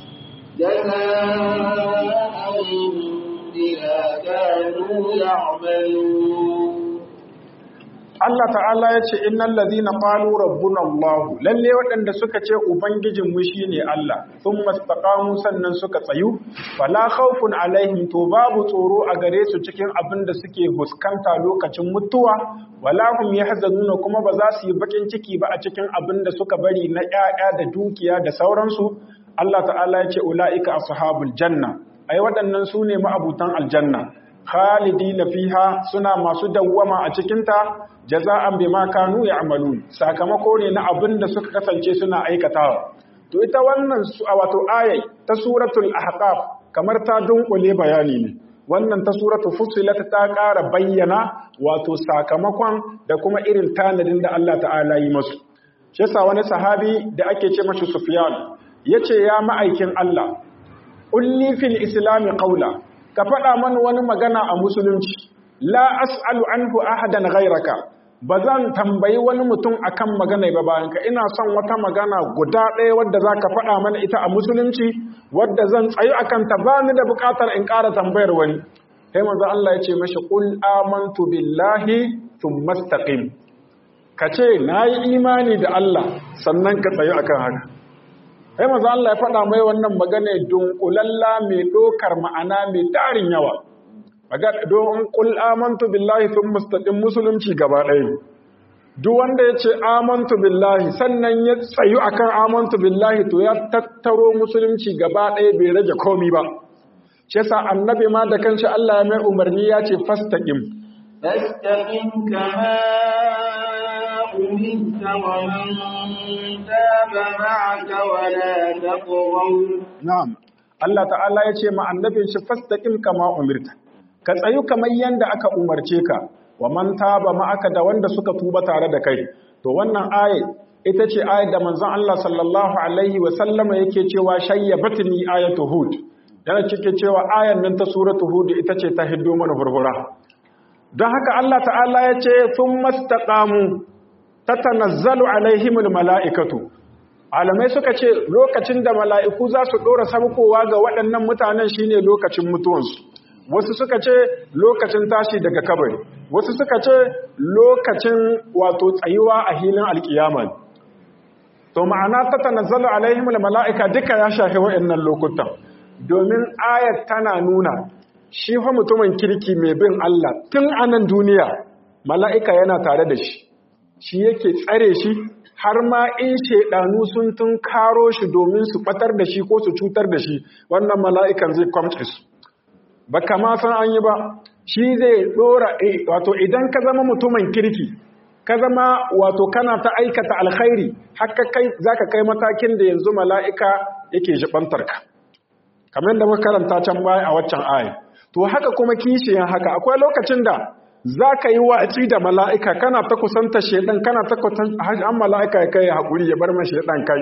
جزاء بما كانوا يعملون Allah ta'ala ya ce innal ladina qalu rabbuna Allah lalle waɗanda suka ce ubangijin mu shine Allah thumma istaqamu sannan suka tsayu fala khawfun alaihim to babu tsoro a gare su cikin abin da suke huskanta lokacin mutuwa wala hum yahzanuna kuma ba za su yi bakin ciki ba a cikin abin da suka bari na ƴaƴa da dukiya da sauransu Allah ta'ala ya ce ulaika ashabul janna ai waɗannan su ne ma'abutan aljanna khalidina fiha suna masu dawwama a cikinta jaza'an bima kanu ya'malun sakamako ne na abin da suka kasance suna aikatawa to ita wannan wato ayai ta suratul ahqaf kamar ta dunkule bayani ne wannan ta suratul fussilat ta ƙara bayyana wato sakamakon da kuma irin tanadin da Allah ta'ala yi masu shi yasa wani sahabi da ake ce mashi Sufyan yace ya ma'aikin Allah ulli fil islami qawla ka faɗa mana wani magana a musulunci la as'alu anhu ahadan ghayraka ba zan tambayi wani mutum akan magana ba bayan ka ina son wata magana guda ɗaya wadda za ka faɗa mana ita a musulunci wadda zan tsayu akan ta ba ni da buƙatar in ƙara tambayar wani sai manzo Allah ya ce mashi qul amantu billahi thumma istaqim ka ce nayi imani da Allah sannan ka tsayu akan haka sai maza Allah ya faɗa mai wannan magana dunkulalla mai ɗokar ma'ana mai tarin yawa don ƙul amantu billahi sun mustaɗin musulunci gaba ɗaya duk wanda ya ce amantu billahi sannan ya tsayu akan amantu billahi to ya tattaro musulunci gaba ɗaya bai rage komi ba shi yasa annabi ma da kanshi Allah ya mai umarni ya ce fastaqim فاستقم كما أمرت ومن تاب معك ولا تطغوا na'am Allah ta'ala ya ce ma annabin shi fastaqim kama umirta ka tsayu kamar yanda aka umarce ka wa man taba ma'aka da wanda suka tuba tare da kai to wannan aye ita ce ayat da manzon Allah sallallahu alaihi wa sallama yake cewa shayyabatni ayatu hud yana cike cewa ayan nan ta suratu hud ita ce ta hiddo mana furfura don haka Allah ta'ala ya ce sun mastaƙamu ta tanazzalu alaihimul mala'ikatu alamai suka ce lokacin da mala'iku za su ɗora sabkowa ga waɗannan mutanen shine lokacin mutuwansu wasu suka ce lokacin tashi daga kabari wasu suka ce lokacin wato tsayuwa a hilin alkiyama to ma'ana ta tanazzalu alaihimul mala'ika duka ya shafi waɗannan lokutan domin ayat tana nuna shi fa mutumin kirki mai bin Allah tun anan duniya mala'ika yana tare da shi shi yake tsare shi har ma in shaidanu sun tun karo shi domin su batar da shi ko su cutar da shi wannan mala'ikan zai kwamce su ba kama san an yi ba shi zai dora wato idan ka zama mutumin kirki ka zama wato kana ta aikata alkhairi haka kai zaka kai matakin da yanzu mala'ika yake jibantar ka kamar da muka karanta can baya a waccan aya to haka kuma kishiyan haka akwai lokacin da za ka yi watsi da mala'ika kana ta kusanta shaidan kana ta kusanta an mala'ika ya kai ya haƙuri ya bar ma shaidan kai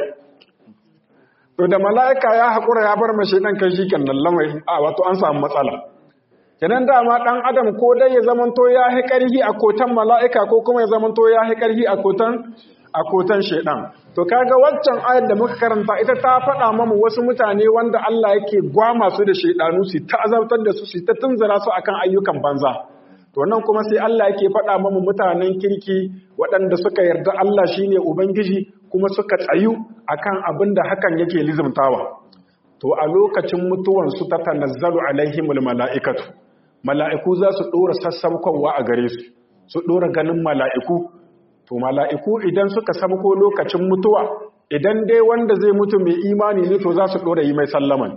to da mala'ika ya haƙura ya bar ma shaidan kai shi kan lamai a wato an samu matsala kenan dama ɗan adam ko dai ya zamanto ya hi ƙarhi a kotan mala'ika ko kuma ya zamanto ya hi ƙarhi a kotan a kotan shaidan to kaga waccan ayar da muka karanta ita ta faɗa mamu wasu mutane wanda Allah yake gwama su da shaidanu su ta azabtar da su su ta tunzura su akan ayyukan banza to nan kuma sai Allah yake faɗa mamu mutanen kirki waɗanda suka yarda Allah shine ubangiji kuma suka tsayu akan abin da hakan yake lizumtawa to a lokacin mutuwan su ta tanazzalu alaihimul mala'ikatu mala'iku za su ɗora sassaukowa a gare su su ɗora ganin mala'iku to mala'iku idan suka sabko lokacin mutuwa idan dai wanda zai mutu mai imani ne to za su ɗora yi mai sallaman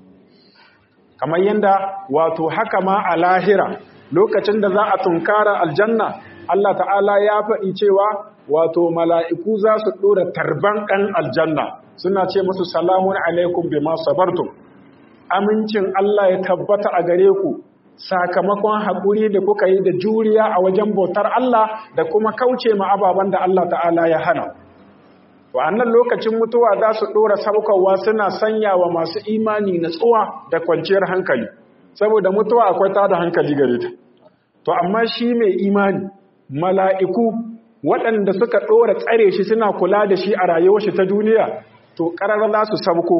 kamar yadda wato haka ma a lahira lokacin da za a tunkara aljanna Allah ta'ala ya faɗi cewa wato mala'iku za su ɗora tarban ɗan aljanna suna ce musu salamun alaikum bima sabartum amincin Allah ya tabbata a gare ku sakamakon haƙuri da kuka yi da juriya a wajen bautar Allah da kuma kauce ma ababen da Allah ta'ala ya hana. Wa'annan lokacin mutuwa za su ɗora saukowa suna sanya wa masu imani natsuwa da kwanciyar hankali, saboda mutuwa akwai tada hankali gare ta. To, amma shi mai imani, mala'iku waɗanda suka ɗora tsare shi suna kula da shi a rayuwar shi ta duniya, to ƙarar za su sabko.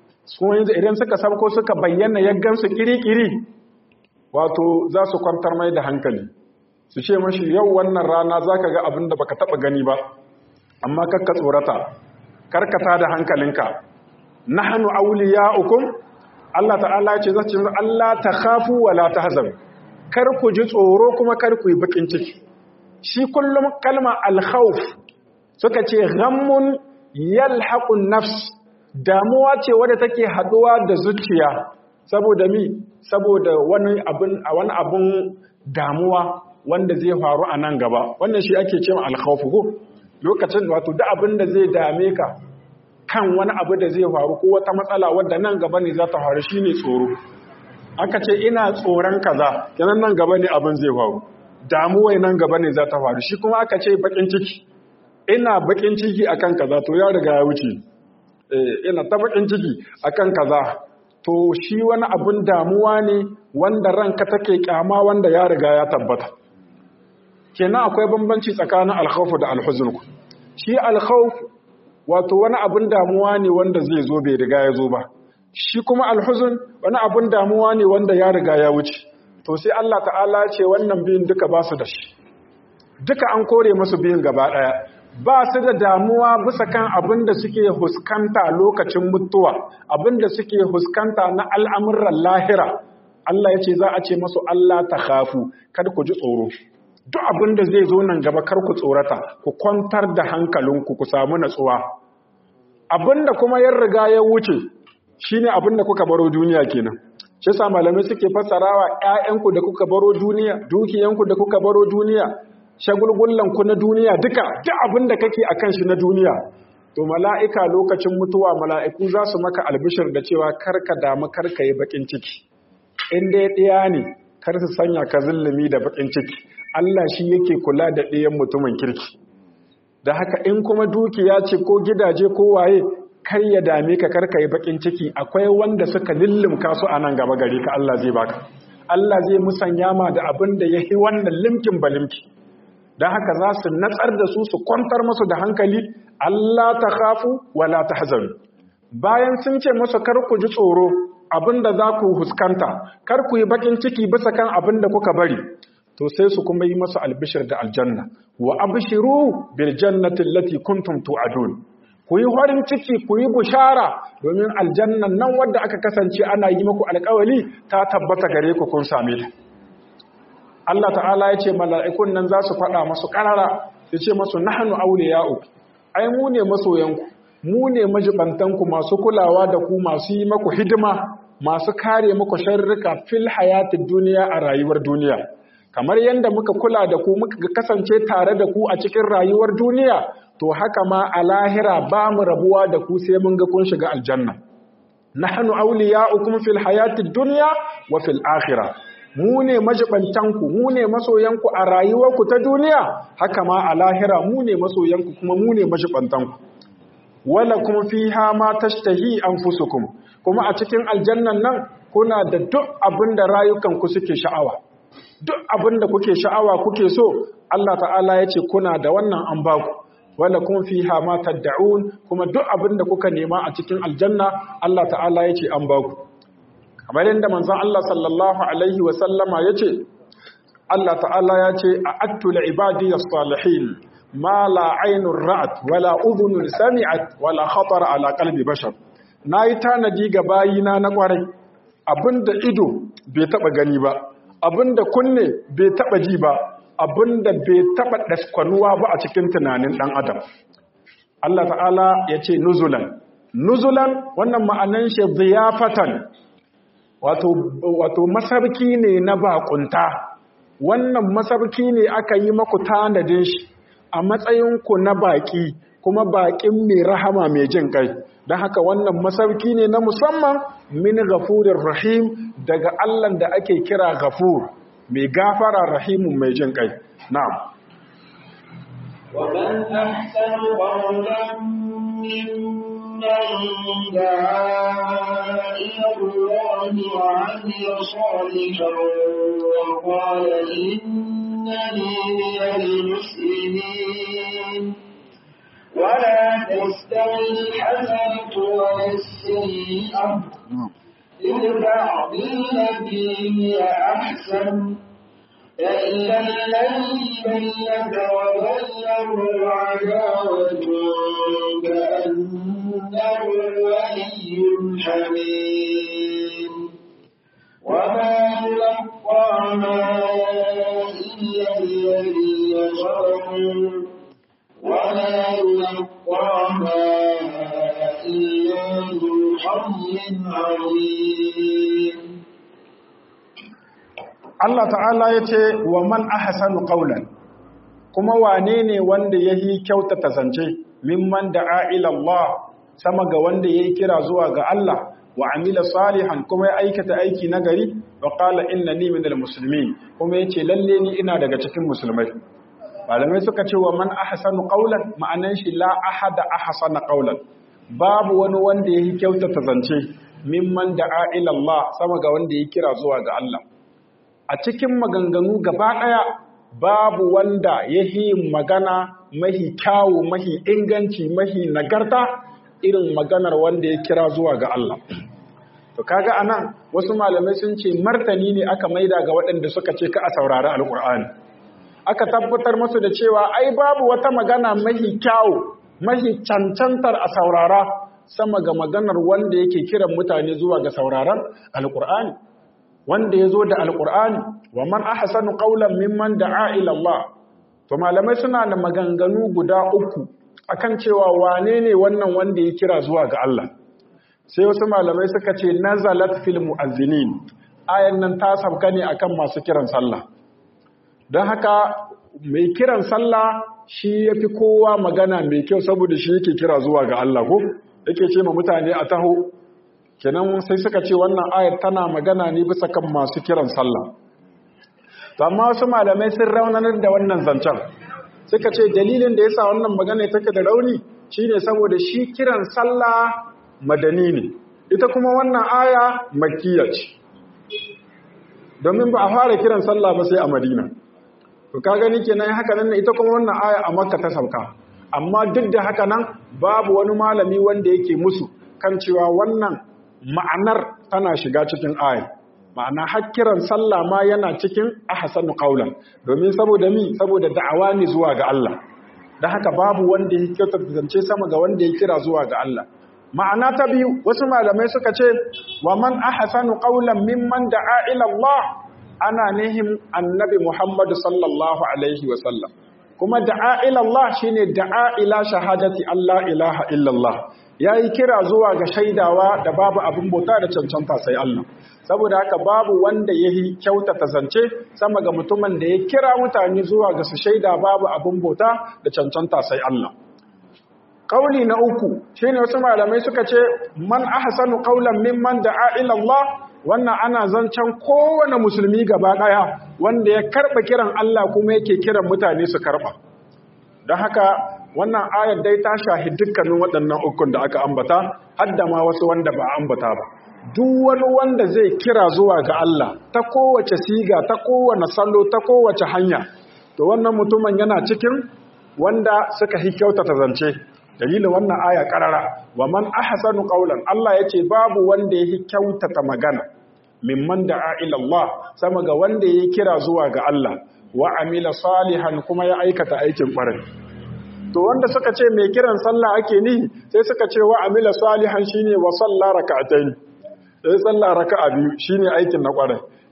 Idan suka sabko suka bayyana yaggansu ƙiri-ƙiri, wato za su kwantar mai da hankali su ce mashi yau wannan rana za ka ga abin da baka taba gani ba amma kakka tsorata karkata da hankalinka nahnu awliya'ukum Allah ta'ala ya ce za ce Allah ta khafu wa la tahzan kar ku ji tsoro kuma kar ku yi bakin ciki shi kullum kalma al-khawf suka ce ghammun yalhaqun nafs damuwa ce wadda take haduwa da zuciya saboda mi saboda wani abin a wani abin damuwa wanda zai faru a nan gaba wannan shi ake cewa alkhawfu ko lokacin wato duk abin da zai dame ka kan wani abu da zai faru ko wata matsala wadda nan gaba ne za ta faru shine tsoro aka ce ina tsoron kaza kenan nan gaba ne abin zai faru damuwai nan gaba ne za ta faru shi kuma aka ce bakin ciki ina bakin ciki akan kaza to ya riga ya wuce eh ina ta bakin ciki akan kaza to shi wani abun damuwa ne wanda ranka take kyama wanda ya riga ya tabbata kenan akwai bambanci tsakanin alkhawf da alhuzn ku shi alkhawf wato wani abun damuwa ne wanda zai zo bai riga ya zo ba shi kuma alhuzn wani abun damuwa ne wanda ya riga ya wuce to sai Allah ta'ala ce wannan biyun duka ba su da shi duka an kore musu biyun gaba daya ba su da damuwa bisa kan abin da suke huskanta lokacin mutuwa abin da suke huskanta na al'amuran lahira Allah ya ce za a ce masu Allah ta hafu kada ku ji tsoro duk abin da zai zo nan gaba kar ku tsorata ku kwantar da hankalinku ku samu natsuwa abin da kuma ya riga ya wuce shine abin da kuka baro duniya kenan shi yasa malamai suke fassarawa ƴaƴanku da kuka baro duniya dukiyanku da kuka baro duniya shagulgullanku na duniya duka duk abin da kake akan shi na duniya to mala'ika lokacin mutuwa mala'iku za su maka albishir da cewa karka damu karka yi bakin ciki in dai ɗaya ne kar su sanya ka zulumi da bakin ciki Allah shi yake kula da ɗayan mutumin kirki da haka in kuma dukiya ce ko gidaje ko waye kar ya dame ka karka yi bakin ciki akwai wanda suka lullumka su a nan gaba gari ka Allah zai baka Allah zai musanya ma da abin da ya yi wannan limkin balimki don haka za su natsar da su su kwantar masu da hankali Allah ta khafu wala ta hazaru bayan sun ce masu kar ku ji tsoro abinda za ku huskanta kar ku yi bakin ciki bisa kan abin da kuka bari to sai su kuma yi masu albishir da aljanna wa abshiru bil jannati allati kuntum tu'adun ku yi farin ciki ku yi bushara domin aljannan nan wadda aka kasance ana yi muku alƙawali ta tabbata gare ku kun same ta Allah ta'ala ya ce mala'ikun nan za su faɗa masu ƙarara ya ce masu nahanu aule ya'u ai mu ne masoyanku mu ne majibantanku masu kulawa da ku masu yi maku hidima masu kare maku sharrika fil hayatin duniya a rayuwar duniya kamar yadda muka kula da ku muka kasance tare da ku a cikin rayuwar duniya to haka ma a lahira ba mu rabuwa da ku sai mun ga kun shiga aljanna nahnu awliya'ukum fil hayatid dunya wa fil akhirah mu ne majibantanku mu ne masoyanku a rayuwarku ta duniya haka ma a lahira mu ne masoyanku kuma mu ne majibantanku wala kuma fiha ma tashtahi anfusukum kuma a cikin aljannan nan kuna da duk abin da rayukanku suke sha'awa duk abin da kuke sha'awa kuke so Allah ta'ala ya ce kuna da wannan an baku wala kuma fiha ma tad'un kuma duk abin da kuka nema a cikin aljanna Allah ta'ala ya ce an baku kamar yadda manzon Allah sallallahu alaihi wa sallama yace Allah ta'ala ya ce a'attu li ibadi as-salihin ma la aynun ra'at wala udhunun sami'at wala khatara ala qalbi bashar nayi tanaji ga bayina na kwarai abinda ido bai taba gani ba abinda kunne bai taba ji ba abinda bai taba daskwanuwa ba a cikin tunanin dan adam Allah ta'ala ya ce nuzulan nuzulan wannan ma'anan shi ziyafatan wato wato masarki ne na bakunta wannan masarki ne aka yi maku tanadin shi a matsayin ku na baki kuma bakin mai rahama mai jin kai don haka wannan masarki ne na musamman min ghafurir rahim daga Allah da ake kira ghafur mai gafara rahimun mai jin kai na'am ومن أحسن قولا ممن دعا إلى الله وعمل صالحا وقال إنني من المسلمين ولا تستوي الحسنة ولا السيئة ادفع بالتي هي أحسن فإذا الذي بينك وبينه عداوة كأنه ولي حميم وما يلقاها إلا الذين صبروا ولا يلقاها إلا ذو حظ عظيم Allah ta'ala ya ce wa man ahsanu qawlan kuma wane ne wanda yahi kyautata zance mimman da'a ila Allah sama ga wanda yayi kira zuwa ga Allah wa amila salihan kuma ya aikata aiki nagari wa qala innani minal muslimin kuma yace lalle ni ina daga cikin musulmai malamai suka ce wa man ahsanu qawlan ma'anan shi la ahada ahsana qawlan babu wani wanda yahi kyautata zance mimman da'a ila Allah sama ga wanda yayi kira zuwa ga Allah a cikin maganganu gaba ɗaya babu wanda ya yi magana mahi kyawu mahi inganci mahi nagarta irin maganar wanda ya kira zuwa ga Allah. To kaga anan wasu malamai sun ce martani ne aka maida ga waɗanda suka ce ka a saurari alƙur'ani. Aka tabbatar masu da cewa ai babu wata magana mahi kyawu mahi cancantar a saurara sama ga maganar wanda yake kiran mutane zuwa ga sauraron alƙur'ani. wanda ya zo da alƙur'ani wa man ahsanu qawlan mimman da'a ila Allah to malamai suna da maganganu guda uku akan cewa wane ne wannan wanda ya kira zuwa ga Allah sai wasu malamai suka ce nazalat fil mu'azzinin ayan nan ta sabka ne akan masu kiran sallah don haka mai kiran sallah shi yafi kowa magana mai kyau saboda shi yake kira zuwa ga Allah ko yake ce ma mutane a taho kenan sai suka ce wannan ayar tana magana ne bisa kan masu kiran sallah amma wasu malamai sun raunanar da wannan zancen suka ce dalilin da yasa wannan magana take da rauni shine saboda shi kiran sallah madani ne ita kuma wannan aya makkiya ce domin ba a fara kiran sallah ba sai a madina to ka gani kenan haka nan ita kuma wannan aya a makka ta sauka amma duk da haka nan babu wani malami wanda yake musu kan cewa wannan ma'anar tana shiga cikin aya ma'ana hakkiran sallah ma yana cikin ahsanu qaulan domin saboda mi saboda da'awa ne zuwa ga Allah dan haka babu wanda ya kyauta zance sama ga wanda ya kira zuwa ga Allah ma'ana ta biyu wasu malamai suka ce wa man ahsanu qaulan mimman da'a ila Allah ana nihim annabi Muhammad sallallahu alaihi wa sallam kuma da'a ila Allah shine da'a ila shahadati Allah ilaha illallah yayi kira zuwa ga shaidawa da babu abin bauta da cancanta sai Allah saboda haka babu wanda yayi kyautata zance sama ga mutumin da ya kira mutane zuwa ga su shaida babu abin bauta da cancanta sai Allah Kauli na uku shine wasu malamai suka ce man ahsanu qawlan mimman da'a ila Allah wannan ana zancen kowane musulmi gaba daya wanda ya karba kiran Allah kuma yake kiran mutane su karba don haka wannan ayar dai ta shahi dukkanin waɗannan ukun da aka ambata hadda ma wasu wanda ba ambata ba duk wani wanda zai kira zuwa ga Allah ta kowace siga ta kowane salo ta kowace hanya to wannan mutumin yana cikin wanda suka hi kyautata zance dalilin wannan aya karara wa man ahsanu qawlan Allah yace babu wanda yake kyautata magana mimman da'a ila Allah sama ga wanda yake kira zuwa ga Allah wa amila salihan kuma ya aikata aikin ƙwarai to wanda suka ce mai kiran sallah ake ni sai suka ce wa amila salihan shine wa salla rak'atayn sai sallah raka'a biyu shine aikin na ƙwarai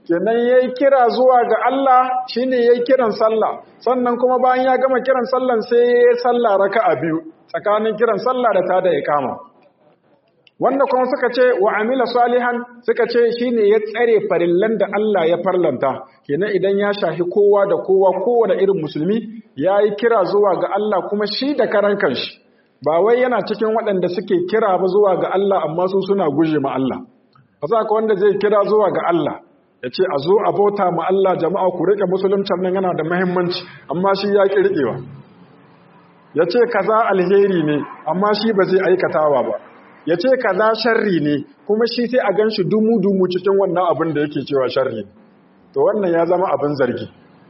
kenan yayi kira zuwa ga Allah shine yayi kiran sallah sannan kuma bayan ya gama kiran sallan sai yayi sallah raka'a biyu tsakanin kiran sallah da ta da iqama wanda kuma suka ce wa amila salihan suka ce shine ya tsare farillan da Allah ya farlanta kenan idan ya shahi kowa da kowa kowane irin musulmi yayi kira zuwa ga Allah kuma shi da karan kanshi ba wai yana cikin waɗanda suke kira ba zuwa ga Allah amma su suna guje ma Allah ba za ka wanda zai kira zuwa ga Allah ya ce a zo a bauta ma Allah jama'a ku riƙe musuluncin nan yana da muhimmanci amma shi ya ƙi riƙewa ya ce kaza alheri ne amma shi ba zai aikatawa ba ya ce kaza sharri ne kuma shi sai a gan shi dumu-dumu cikin wannan abin da yake cewa sharri to wannan ya zama abin zargi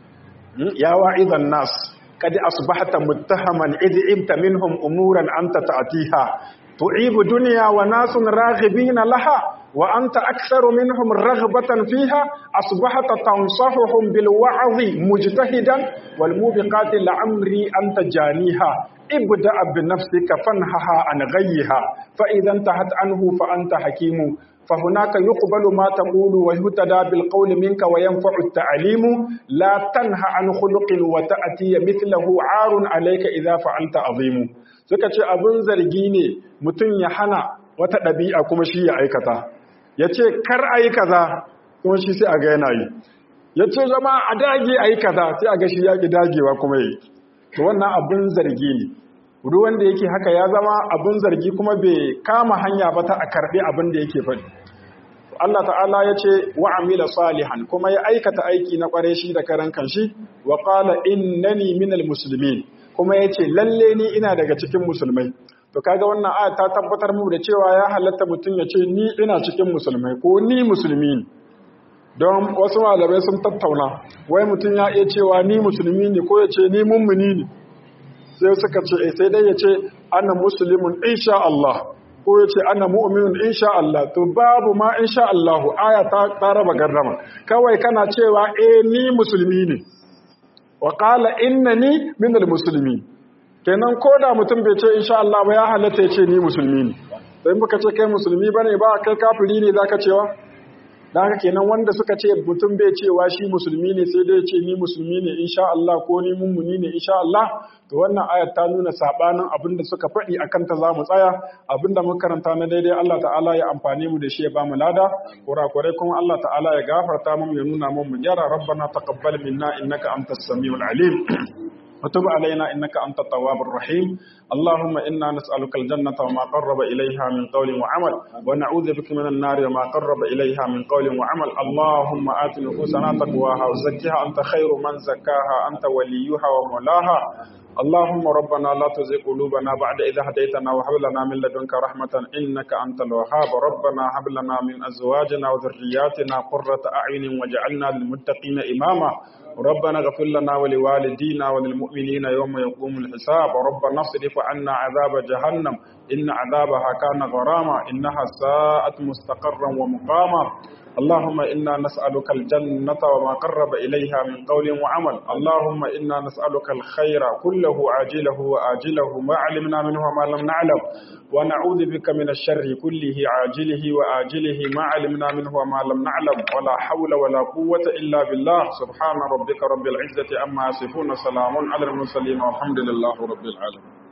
ya wa'izan nas kadi asbahta muttahaman idh ibta minhum umuran anta ta'tiha tu'ibu dunya wa nasun raghibina laha وأنت أكثر منهم رغبة فيها أصبحت تنصحهم بالوعظ مجتهدا والموبقات لعمري أنت جانيها ابدأ بنفسك فانهها عن غيها فإذا انتهت عنه فأنت حكيم فهناك يقبل ما تقول ويهتدى بالقول منك وينفع التعليم لا تنهى عن خلق وتأتي مثله عار عليك إذا فعلت عظيم سكتش أبن زرقيني متن يحنى wata ɗabi'a kuma shi ya aikata ya ce kar a yi kaza kuma shi sai a ga yana yi ya ce zama a dage a yi kaza sai a ga shi ya ƙi dagewa kuma yi to wannan abin zargi ne duk wanda yake haka ya zama abin zargi kuma bai kama hanya ba ta a karɓi abin da yake faɗi Allah ta'ala ya ce wa amila salihan kuma ya aikata aiki na ƙware shi da karan kanshi wa qala innani minal muslimin kuma ya ce lalle ni ina daga cikin musulmai to kaga wannan aya ta tabbatar mu da cewa ya halatta mutum ya ce ni ina cikin musulmai ko ni musulmi ne don wasu malamai sun tattauna wai mutum ya iya cewa ni musulmi ne ko ya ce ni mummuni ne sai suka ce sai dai ya ce ana musulmin insha Allah ko ya ce ana mu'minun insha Allah to babu ma insha Allah aya ta, ta raba gardama kawai kana cewa eh ni musulmi ne wa qala innani minal muslimin kenan ko da mutum bai ce insha Allah ba ya halatta ya ce ni musulmi ne sai muka ce kai musulmi bane ba kai kafiri ne zaka cewa dan haka kenan wanda suka ce mutum bai cewa shi musulmi ne sai dai ya ce ni musulmi ne insha Allah ko ni mummuni ne insha Allah to wannan ayat ta nuna sabanin abinda suka faɗi akan ta zamu tsaya abinda muka karanta na daidai Allah ta'ala ya amfane mu da shi ya ba mu lada kurakurai kuma Allah ta'ala ya gafarta mu ya nuna mu mu gyara rabbana taqabbal minna innaka antas samiul alim وتب علينا إنك أنت التواب الرحيم اللهم إنا نسألك الجنة وما قرب إليها من قول وعمل ونعوذ بك من النار وما قرب إليها من قول وعمل اللهم آت نفوسنا تقواها وزكها أنت خير من زكاها أنت وليها ومولاها اللهم ربنا لا تزغ قلوبنا بعد إذا هديتنا وهب لنا من لدنك رحمة إنك أنت الوهاب ربنا هب لنا من أزواجنا وذرياتنا قرة أعين واجعلنا للمتقين إماما ربنا اغفر لنا ولوالدينا وللمؤمنين يوم يقوم الحساب ربنا اصرف عنا عذاب جهنم إن عذابها كان غراما إنها ساءت مستقرا ومقاما اللهم إنا نسألك الجنة وما قرب إليها من قول وعمل اللهم إنا نسألك الخير كله عاجله وآجله ما علمنا منه وما لم نعلم ونعوذ بك من الشر كله عاجله وآجله ما علمنا منه وما لم نعلم ولا حول ولا قوة إلا بالله سبحان ربك رب العزة أما يصفون سلام على المرسلين والحمد لله رب العالمين